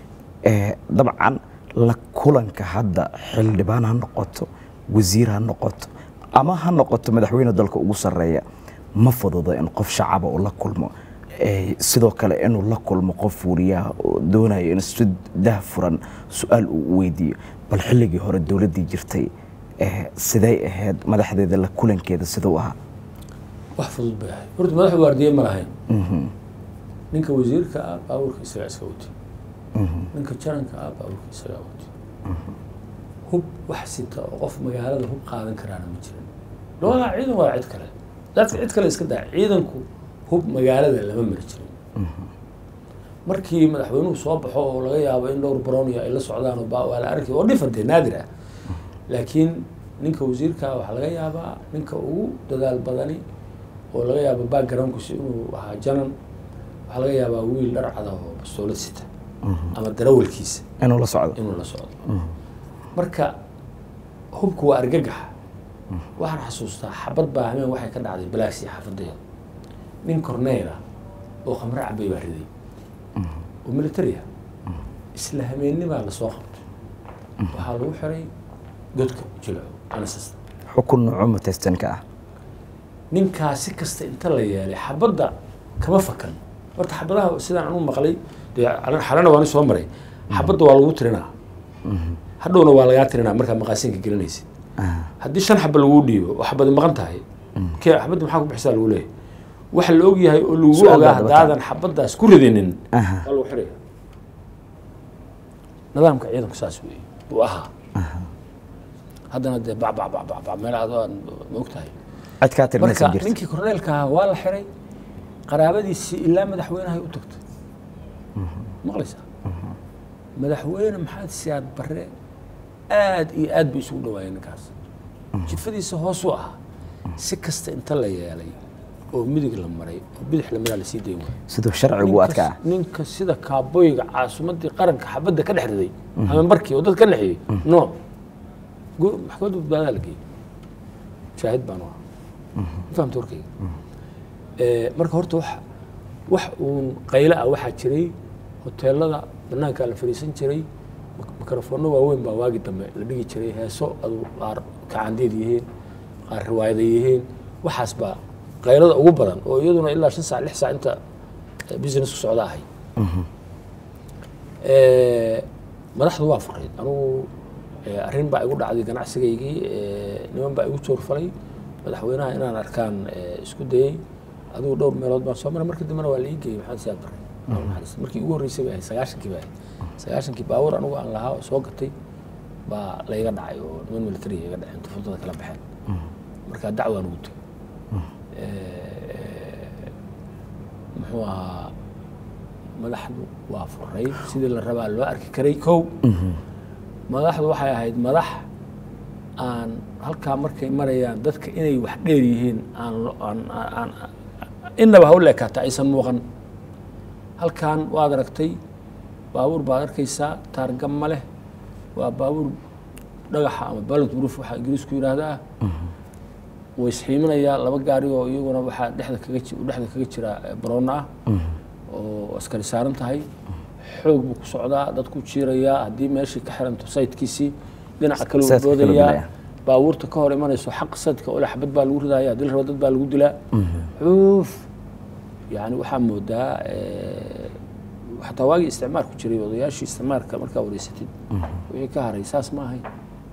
dabcan la kulanka hadda xildhibaan ha noqoto wasiir ha noqoto ama ha noqoto madaxweyne dalka ugu sarreeya ma fududo in qof shacaba uu la kulmo Eh, sidoo kale inuu la kulmo qof wariyaha oo doonayo in si dah furan su-aal uu u weydiiyo bal xilligii hore dowladdii jirtay eh, siday ahayd madaxdeeda la kulankeeda siduu ahaa wax fudud bay ahayd horta madaxu waardiye ma lahayn ninka wasiirka ah baabuurka isagaa iska wati ninka jaranka ah baabuurka isagaa wati hub wax sita oo qof magaalada hub qaadan karaana ma jirin loodaa ciidan waa cid kale dadka cid kale iska daa ciidanku hub magaalada lama mari jirin markii madaxweynuhu soo baxo oo laga yaabo in dhowr brownia ay la socdaan oo baa- waa la arki oo dhifante naadir ah laakiin ninka wasiirka waxaa laga yaabaa ninka ugu dadaal badani oo laga yaabo backgroundkiisa inuu ahaa janan waxaa laga yaabaa wiil dhar cada oo bastoolad sita ama darawalkiisa inuu la socdo inuu la socdo marka hubku waa argagax waxaan xasuustaa xabad baa hameen waxay ka dhacday balaagsi xaafadeeda nin corneyla oo khamre cabay baa riday oo military ah isla hameenni baa lasoo qabtay waxaa lagu xiray godka jilco anasasta xukun nuuco mutaystanka ah ninkaa si kasta inta la yeelay xabadda kama fakan horta xabadaha sidaan anu maqlay dee xalana waani soo maray xabadda waa lagu tirinaa hadhowna waa lagaa tirinaa markaa maqaasinka gelinaysid haddii shan xaba lagu dhiibo oo xabadi maqan tahay kee xabadda maxaa ku bixisaa lagu leeyahay waxa la og yahay oo lagu Su'aal ogaa baad haddaadan xabaddaas ku ridinin Aha. waa lagu xiraya nidaamka ciidanku saas weeye buu ahaa haddana dee bac bac bac bac bac meel adoo aan ma ogtahay cid kaa tirinaysa marka jirta ninkii korneelka ahaa waa la xiray qaraabadiisii ilaa madaxweynahay u tagtay maqlaysaa madaxweyne maxamed siyaad barre aad iyo aad bay isugu dhawaayeen ninkaas jifadiisa hoosuu ahaa si kasta inta la yeelay oo midig la maray oo bidix la maraa lasii dayn waayo siduu sharcigu u adkaa ninka sida kaaboyga caasimadii qaranka xabadda ka dhex riday ama markii oo dad ka dhexeeyey no gu- maxkamadda badbaadaa la geeyey shaahid baan u ahaa ma fahamta warkayga Eh, marka horta wax wax uun qaylo ah waxaa jiray hoteelada banaankaa la fadhiisan jiray mik- mikrofoonno waaweyn baa waagi dambe la dhigi jiray heeso adu qaar kacandeed yihiin qaar riwaayada yihiin waxaas baa qaylada ugu badan oo iyaduna ilaa shan saac lix saac inta eh, business ku socda ahay Eh, madaxdu waa furayd anugu eh, arrin baa igu dhacday ganacsigaygii eh, niman baa igu joorfalay madaxweynaha inaan arkaan eh, isku dayey adigu dhowr meelood baan soo maray markii dambena waa la ii geeyey maxamed siyaad barre Allah ha naxariisto. markii ugu horreysay bay ahayd sagaashankii bay ahayd sagaashankii baabuur anigu aan lahaa oo soo gatay baa layga dhacay oo niman military iga dhaceen tufudada kala baxeen markaa dacwaan ugu tegay Eh, muxuu ahaa madaxdu waa furay sidii la rabaa loo arki karay kow madaxdu waxay ahayd madax aan halkaa markay marayaan dadka inay wax dheer yihiin aan lo- aan- aan aan- innaba ha u leekaata aysan muuqan halkan waad aragtay baabuur baad arkaysaa taarga ma leh waa baabuur dhagaxa ama ballant proof waxaa ingiriisku yidhaahdaa way isxiiminayaa laba gaari oo iyaguna waxaa dhexda kaga ji- dhexda kaga jira eh, baroona ah oo askari saaran tahay xoog buu ku socdaa dadku jiirayaa haddii meeshii ka xiranto saytkiisii dhinaca kale uu Saytka kale boodayaa dilaya. baabuurta ka hor imanayso xaq saytka ole xabad baa lagu ridaya haddii la rabo dad baa lagu dilaa xuuf yani waxaa moodaa eh, xataa waagii isticmaarku jiray odayaashii isticmaarka markaa wareysatid wixii ka haray saas ma ahayn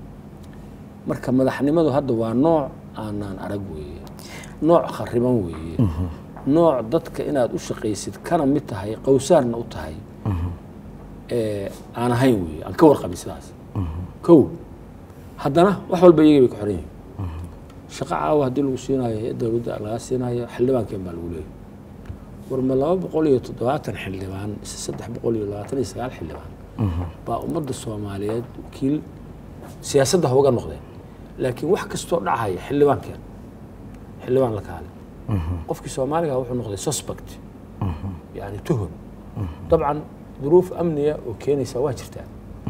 marka madaxnimadu hadda waa nooc aanaan arag weeye nooc khariban weeye nooc dadka inaad u shaqaysid kana mid tahay qowsaarna u tahay ee aan ahayn weeye aan ka warqabin sidaas kow haddana wax walba iyagii bay ka xoran yihiin shaqo caawa haddii lagu siinayo ee dowladda laga siinayo xildhibaankeen baa lagu leeyahy war ma laba boqol iyo toddobaatan xildhibaan mise saddex boqol iyo labaatan iyo sagaal xildhibaan baa ummadda soomaaliyeed wakiil siyaasadda ha uga noqdeen laakiin wax kastoo dhacaya xildhibaankeen xildhibaan la kaale qofkii soomaaliga wuxuu noqday suspect yani tuhum dabcan duruuf amniya oo keenaysa waa jirtaa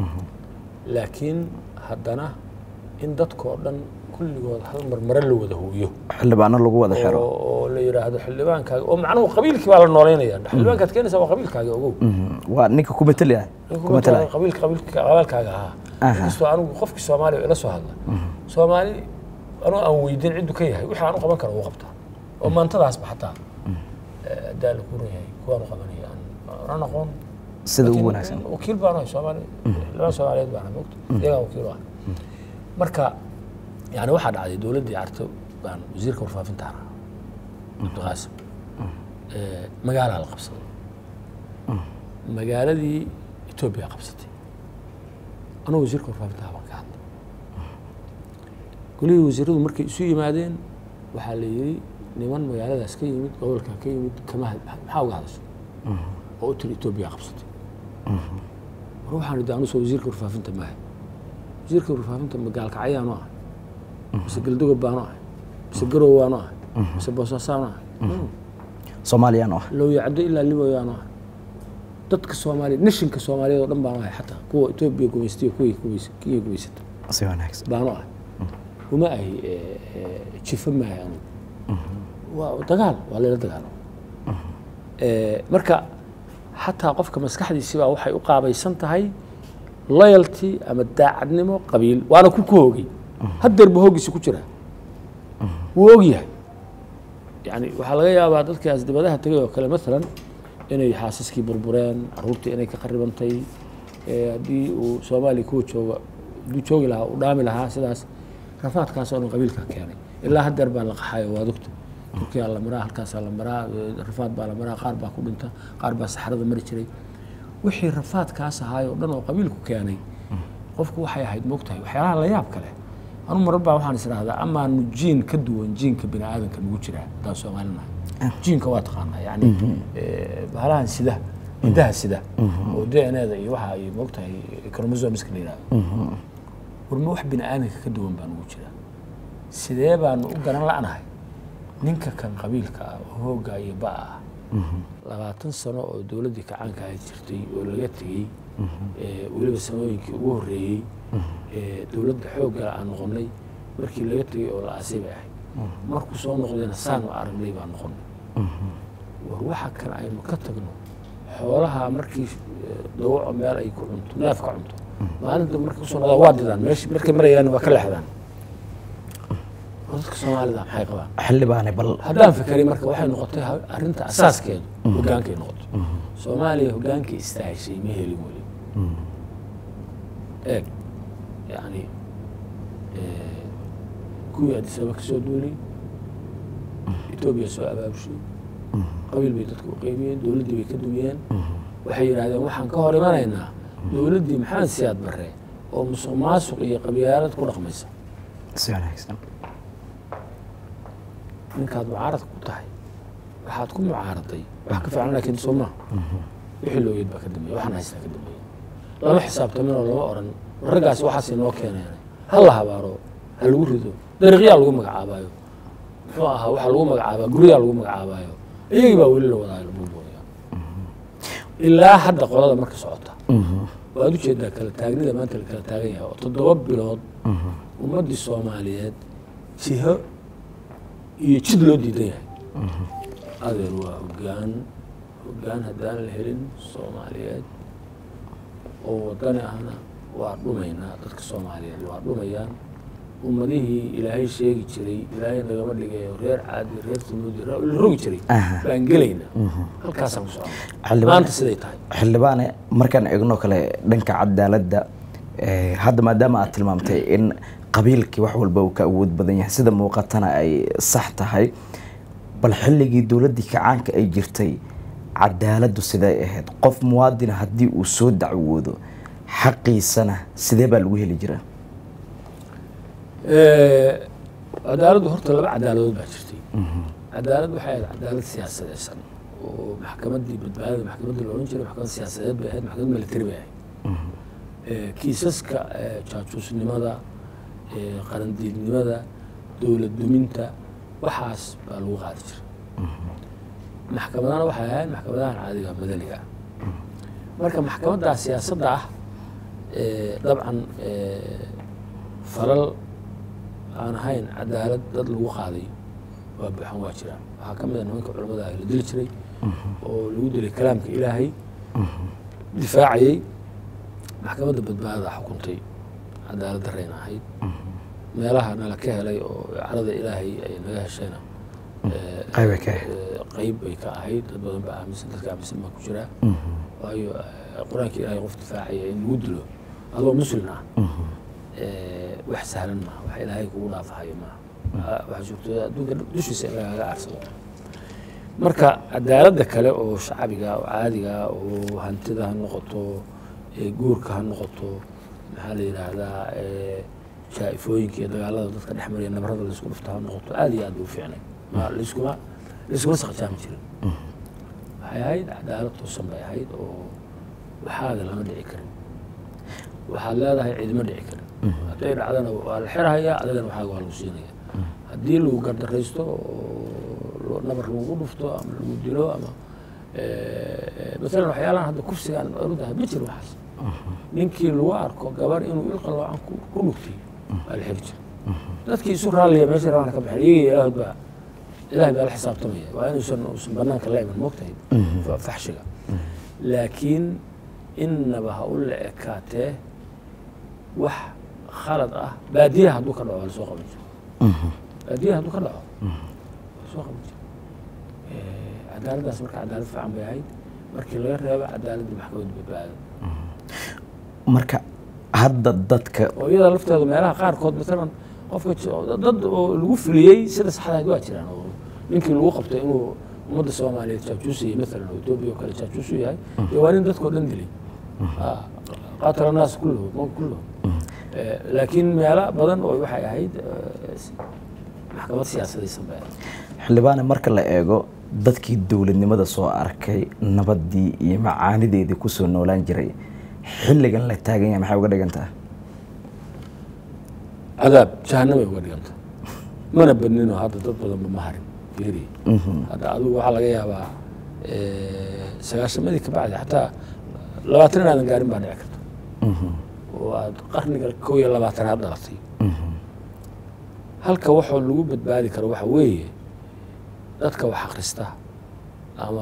laakiin haddana in dadkoo dhan kulligood hal mar mare la wada hooyo xildhibaano lagu wada xiro oo oo la yidhaahdo xildhibaankaaga oo macnuhu qabiilkii baa la nooleynaya xildhibaankaad keenaysaa waa qabiilkaaga ogow Mhm. waa ninka ku matalaya ku matalaya qabiilka qabiilka qabaalkaaga ahaa inkastoo anigu qofkii soomaaliya ila soo hadla soomaali anuu aan weydiin ciddu ka yahay wixii aan u qaban karo wuu qabtaa oo maantadaasba xataa hadaa la kuran yahay kuwaan u qabanaya aan aan aqoon sida ugu Laakiin wanaagsan wakiil baan ahay soomaali laba soomaaliyeed baan ahay mogta iyagaa wakiil u ah marka yani waxaa dhacday dowladdii carto baan wasiirka warfaafinta ahaa cabdiqaasim Eh, magaalaa la qabsaday magaaladii etoobiya qabsatay anuu wasiirka warfaafinta ahaa baan ka hadlay golihii wasiiradu markay isu yimaadeen waxaa la yidhi niman magaaladaas ka yimid gobolka ka yimid kama had- maxaa uga hadasho oo u tiri etoobiya qabsatay war waxaan idhi anusoo wasiirka warfaafinta maaha wasiirka warfaafinta magaalkacyaanu ahay mise galdogob baanu ahay mise garow waanu ahay mise boosaasaanu ahay soomaaliyaan oo ah lowyacdo ilaa libayaanu ahay dadka soomaaliya nashinka soomaaliyeed oo dhan baanu ahay xataa kuwa etoobiya gumaystiyo kuwii gumays- kenya gumaysata si wanaagsan baanu ahay uma ahi eh, eh, jifo maahay anigu waa dagaal waa layla dagaalo Eh, marka xataa qofka maskaxdiisibaa waxay u qaabaysan tahay loyalty ama daacadnimo qabiil waana ku ku hoogay haddeer bu hoogiisa ku jiraa wuu og yahay yani waxaa laga yaabaa dadkaas dibadaha tegay oo kale maalan inay xaasaskii burbureen caruurtii inay ka qaribantay eh, haddii uu soomaaliya kuwa jooga hadduu joogi lahaa uu dhaami lahaa sidaas rafaadkaas oo dhan qabiilka keenay ilaa haddeer baa la qaxayo waa dogta turkiyaa la maraa halkaasaa la maraa eh, rafaad baa la maraa qaar baa ku dhinta qaar baa saxrada mari jiray wixii rafaadkaas ahaay oo dhan oo qabiilku keenay qofku waxay ahayd moogtahay waxyaalaha la yaab kale anu marar baa waxaan isdhahdaa amaanu jiin ka duwan jiinka bini aadanka nagu jiraa haddaan soomaalinahay jiinka waa taqaanaa yani eh, bahalahan sida hidaha sida oo d n da iyo waxa ay moogtahay chromosomeska la yidhahdo warma wax bini aadanka ka duwan baa nagu jiraa sidee baanu u garan la'nahay ninka kan qabiilka ah oo hoogga iyo ba'a ah labaatan sano oo dowladdii kacaanka ahayd jirtay oo laga tegey eh, weliba sanooyinkii ugu horreeyey eh, dowladda xooggala aan noqonnay markii laga tegey oo la aasay bay ahayd markuu soo noqdayna saanu aragnay baan noqonnay war waxa kan aynu ka tagno xoolaha markii eh, dawaco meel ay ku cunto neef ka cunto maalinta markay kusoo noqdaan waa didaan meesh markay marayaan waa ka leexdaan oo dadka soomaalida maxay qabaan xildhibaane bal haddaan fikray marka waxay noqotay ha- arrinta asaaskeedu hogaankay noqotay soomaaliya hogaankay istaahishay ma helin weli eeg yani eh, kuwii addis ababa ka soo duulay etoobiya soo abaabushay qabiil bay dadka u qeybiyeen dowladdii bay ka dumiyeen waxay yidhaahdeen waxaan ka hor imanaynaa dowladdii maxamed siyaad barre oo musuq maasuq iyo qabyaalad ku dhaqmaysa si wanaagsan ninkaad mucaarad ku tahay waxaad ku mucaaraday wax ka fiican laakiin soo maaha wixii loogeed baa ka dambeeya waxaan haystaa ka dambeeya lama xisaabtamin oo lama oran raggaasi waxaasay noo keeneen ha la habaaro ha lagu rido dariiqyaa lagu magacaabaayo muxuu ahaa waxaa lagu magacaabaa guryaa lagu magacaabaayo iyagii baa weli la wadaayo la buubuuya ilaa hadda qolada marka socota waad ujeedaa kala taagnida maanta la kala taagan yahay oo toddoba bilood ummaddii soomaaliyeed jiho iyo jid loo diidan yahay adeer waa hoggaan hoggaan haddaan la helin soomaaliyeed oo wadani ahna waa dhumaynaa dadka soomaaliyeed waa dhumayaan ummadihii ilaahay sheegi jiray ilaahay nagama dhigayo reer caadi reer tumuudi la rogi jiray Aha. baan gelaynaa halkaasaan ku soconnaa Xildhibaan- maanta siday tahay xildhibaane markaan eegno kale dhanka cadaaladda eh, hadda maadaama aad tilmaamtay in qabiilkii wax walba uu ka awood badan yahay sida muuqatana ay sax tahay bal xilligii dowladdii kacaanka ay jirtay cadaaladdu siday ahayd qof muwaadina haddii uu soo dacwoodo xaqiisana sidee baa lagu heli jiraa cadaaladdu horta laba cadaaladood baa jirtay cadaalad waxay ahayd cadaalad siyaasadeysan oo maxkamaddii badbaadada maxkamaddii la odhan jiray maxkamad siyaasadeed bay ahayd maxkamad military bay ahayd Eh, kiisaska eh, jaajuusnimada eh, qarandiidnimada dowlad duminta waxaas baa lagu qaadi jiray maxkamadana waxay ahayd maxkamadahan caadiga madaniga ah marka maxkamaddaa siyaasadda ah eh, dabcan eh, falal aan ahayn cadaalad dad lagu qaaday waa buuxan waa jiraan waxaa ka mid a nimanka culamada ah la dili jiray oo lagu dilay kalaamka ilaahay difaacayey maxkamadda badbaadada xukuntay cadaalad darayna ahayd meelaha nala ka helay oo carada ilaahay ay naga heshayna eh, qayba ka ahayd. eh, qeyb bay ka ahayd dad badan baa aaminsan dadka aaminsan baa ku jira waayo eh, qur-aanka ilaahay qof difaacaya in lagu dilo adoo muslim ah eh, wax sahlan maaha wax ilaahay kugu dhaafahayo maaha Ah, waxaa suurtooda adduunka dushiisa in lagaaga aarsado marka cadaaladda kale oo shacbiga oo caadiga oo hantida ha noqoto ee guurka ha noqoto maxaa la yidhaahdaa ee jaa-ifooyinka iyo dagaalada dadka dhex mariya nabarada laysku dhufta ha noqoto aad iyo aad bay u fiicnay ma layskuma layskuma saqjaami jirin waxay ahayd cadaalad toosan bay ahayd oo waxaaga lama dhici karin waxaad leedahay ciidima dhici karin hadday dhacdana waa la xirhayaa adigana waxaaga waa lagu siinaya haddii lagu gardaraysto oo nabar lagu dhufto ama lagu dilo ama maalan waxyaalahan hadda kufsigaan orudahay ma jiro waxaas ninkii lagu arko gabar inuu ilqaloocan ku ku dhugtay waa la xiri jira dadkii isu raalliya meesha rabaan ka baxeen iyaga ilaahod baa ilahay baa la xisaabtamaya waa inuusan uusan banaanka la iman moogtahay fa- faxshiga laakiin innaba ha u la ekaatee wax khalad ah baadiyaha hadduu ka dhaco waa lasoo qaban jiro baadiyaha hadduu ka dhaco waa lasoo qaban jiro cadaaladdaas marka cadaalad fiican bay ahayd markii laga reebo cadaaladda maxkamadda badbaado marka hadda dadka oo iyada lafteedu meelaha qaarkood maalan qofka j- dad oo lagu fuliyey sida saxdahayd waa jiraan oo ninkii lagu qabtay inuu ummadda soomaaliyeed jaajuusayay maalan oo etoobiya oo kale jaajuusu yahay dee waa nin dadkao dhan dilay Ah, qaatala naas kulluhum mo kulluhum Eh, laakiin meelo badan oo waxay ahayd eh, s- maxkamad siyaasadaysan bay ahayd xildhibaane marka la eego dadkii dowladnimada soo arkay nabaddii iyo macaanideedii kusoo noolaan jiray xilligan la taagan yahay maxay uga dhigan tahay cadaab jahanamay uga dhiganta mana badninoo hadda dad badanba ma harin fiiri hadda adigu waxaa laga yaabaa eh, sagaashamadii ka bacdi xataa labaatan inaadan gaarin baa dhici karta oo aad qarniga kow iyo labaatanaad dhalatay halka waxoo lagu badbaadi karo waxa weeye dadka wax akhrista ama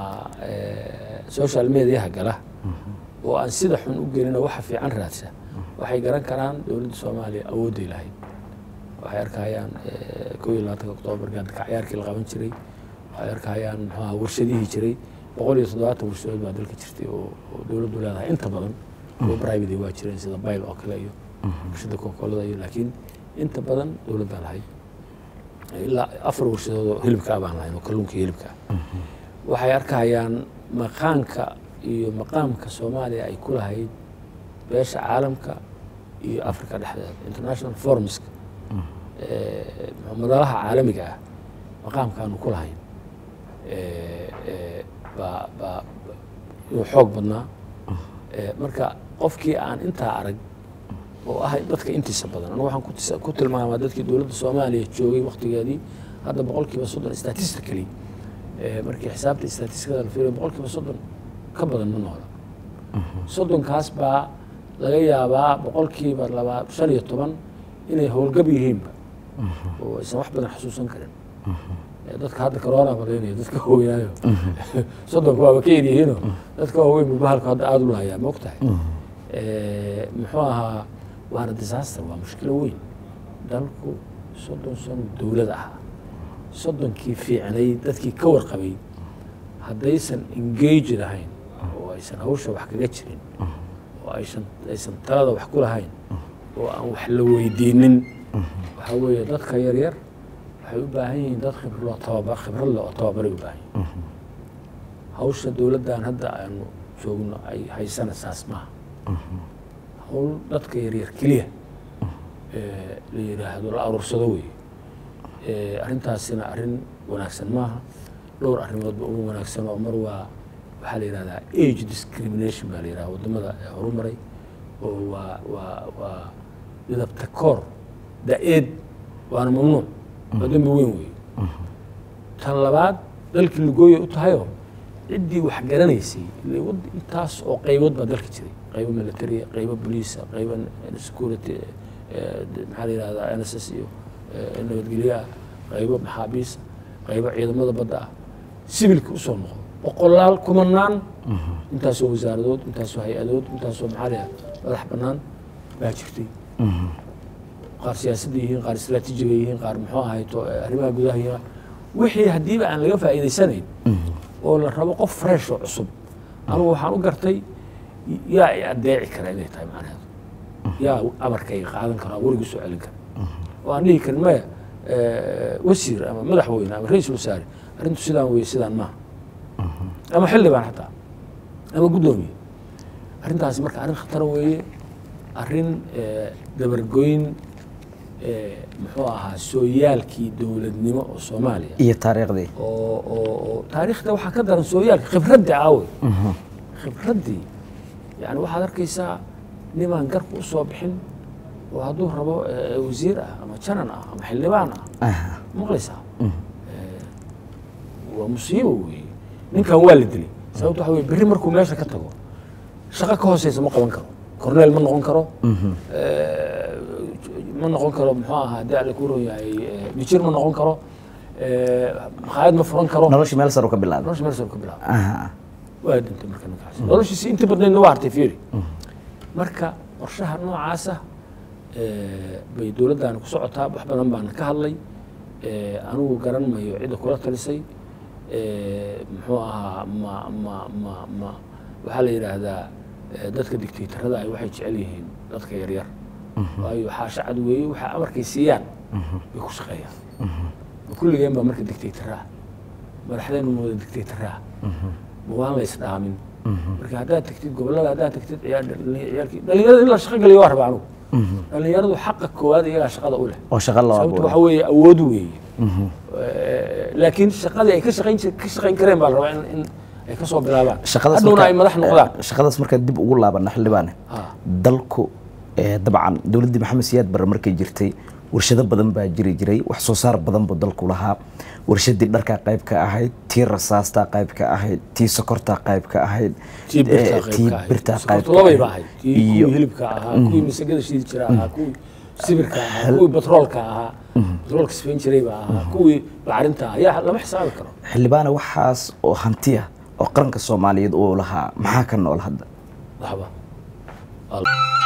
eh, social mediaha gala oo aan sida xun u gelina waxa fiican raadsa waxay garan karaan dowladda soomaaliya awoodday lahayd waxay arkayaan eh, kow iyo labaatanka oktoobar gaadakacayaarkii la qaban jiray waxay arkayaan muxuaha warshadihii jiray boqol iyo toddobaatan warshadood baa dalka jirtay oo oo dowladdu leedahay inta badan oo private waa jireen sida bayl oo kale iyo warshada kokolada iyo laakiin inta badan dowlad baa lahayd ilaa afar warshadood oo hilibkaa baan lahayn oo kalluunka iyo hilibka waxay arkayaan maqaanka iyo maqaamka soomaaliya ay ku lahayd beesha caalamka iyo africa dhexdeeda international formska eh, madalaha caalamiga ah maqaamkaanu ku lahayn eh, eh, baa baa ba- inuu xoog badnaa Eh, marka qofkii aan intaa arag oo ah dadka intiisa badan anigu waxaan ku tis- ku tilmaamaa dadkii dowladda soomaaliya joogay waktigeedii hadda boqolkiiba soddon statistically eh, markii xisaabta statistikada la fiiriyo boqolkiiba soddon ka badan ma noola soddonkaas baa laga yaabaa boqolkiiba laba shan iyo toban inay howlgab yihiinba oo aysan wax badan xasuusan karin Eh, dadka hadda corona malaynaya dadka waaweynaayo soddonka waaba ka yaryihiino dadka waaweyn bu bahalku hadda aada u lahayaa ma ogtahay Eh, muxuu ahaa waana disaster waa mushkilo weyn dalku soddon sano dowlad ahaa soddonkii fiicnay dadkii ka warqabay haddaysan engage lahayn oo aysan hawsha wax kaga jirin oo aysan aysan talada wax ku lahayn oo aan wax la weydiinin waxaa weeye dadka yaryar waxay u baahan yihiin dad khibro tababar khibrad leh oo tababaray u baahan yihiin hawsha dowladdan hadda aanu joogno ay haysana saas maaha hawl dadka yaryar keliya ee la yidhaahdo la aruursado weeye Eh, arrintaasina arrin wanaagsan maaha dhowr arrimoodba ugu wanaagsan oo mar waa waxaa la yidhahdaa age discrimination baa la yidhahda waddamada ee horumaray oo waa waa waa midabta koor da-eed waana mamnuuc waa dembi weyn weeye tan labaad dalkii lugooya u tahayoo ciddii wax garanaysay ile wad- intaas oo qaybood baa dalka jiray qaybo militaria qaybo boliisa qaybo security eh, maxaa la yidhahdaa n s s iyo eh, nabadgelyaha qaybo maxaabiisa qaybo ciidamada badda ah sibilka usoo noqdo boqolaal kumanaan intaasoo wasaaradood intaasoo hay-adood intaasoo maxaa la yidhahdaa madax bannaan baa jirtay qaar siyaasadda yihiin qaar istraatiijiga yihiin qaar muxuu ahayto eh, arrimaha gudaha yihiin wixii haddiiba aan laga faa'iidaysanayn oo la rabo qof fresh oo cusub anugu waxaan u gartay yaa i adeeci kara inay tahay macnaheedu yaa amarkayga qaadan kara werigu soo celin kara oo aan dhihi karin maya eh, wasiir ama madaxweyne ama ra-iisul wasaare arrintu sidaan weye sidaan maaha ama xildhibaan xataa ama guddoomiye arrintaasi marka arrin khatar weeye arrin eh, dabargoyn eh, muxuu ahaa sooyaalkii dowladnimo oo soomaaliya iyo taariikhdii oo oo oo taariikhda waxaa ka daran sooyaalka khibraddii aawey khibraddii yani waxaad arkaysaa nimaan garku u soo bixin oo hadduu rabo eh, wasiir ah ama janan ah ama xildhibaan ah Aha. maqlaysaa Eh, waa musiibo weeye ninkan waa la dilay sababto waxa weye berri markuu meesha ka tago shaqo ka hooseysa ma qaban karo corneel ma noqon karo Eh, ma noqon karo muxuu ahaa haddii alle ku ron yahay eh, bijir ma noqon karo Eh, makhaayad ma furan karo noloshii meel sare u ka bilaabay nolosha meel soo ka bilaaba Aha. waa dhintay marka ninkaas noloshiisi inta badnaydna waa hartay fiiri marka qorshaha noocaasa eh, bay dowladdaani ku socotaa wax badan baan ka hadlay Eh, anigu garan mayo cidda kula talisay Eh, muxuu ahaa ma ma ma ma waxaa la yidhaahdaa eh, dadka dictatorada ay waxay jecel yihiin dadka yaryar waayo xaashacad weeye waxaa amarkay siiyaan bay ku shaqeeyaan kulligeen baa marka dictatora ah madaxdeen ma wada dictatora ah ma waan la isdhaamin marka haddaad tagtid gobollada haddaad tagtid ciyaar ciyaalkii dhalinyarada in la shaqo geliyo waa rabaa anugu dhalinyaradu xaqa koowaad iyagaa shaqada u leh oo shaqo loo sababto waxa abuuray weeye awood weeye Eh, laakiin shaqadii ay ka shaqayn jir- ka shaqayn kareen baa la rabaa in in ay ka soo bilaabaan shaqadaas hadhowna marka- ay madax noqdaan eh, shaqadaas markaan dib ugu laabana xildhibaane Ha. dalku eh, dabcan dowladdii maxamed siyaad barre markay jirtay warshado badan baa jiri jiray wax soo saar badan buu dalku lahaa warshadii dharkaa qayb ka ahayd tii rasaastaa qayb ka ahayd tii sokortaa qayb ka ahayd tii birtaa eh, qayb tii ka ahayd. birtaa qayb Sokortu ka labay ahayd. ba ahayd tii iyo kuwii hilibka ahaa kuwii masagada shiidi jira ahaa kuwii sibirka ahaa kuwii batroolka ahaa batroolka sifayn jiray baa ahaa kuwii bacrinta ahaa yaa lama xisaabi karo xildhibaane waxaas oo hanti ah oo qaranka soomaaliyeed uu lahaa maxaa ka nool hadda waxba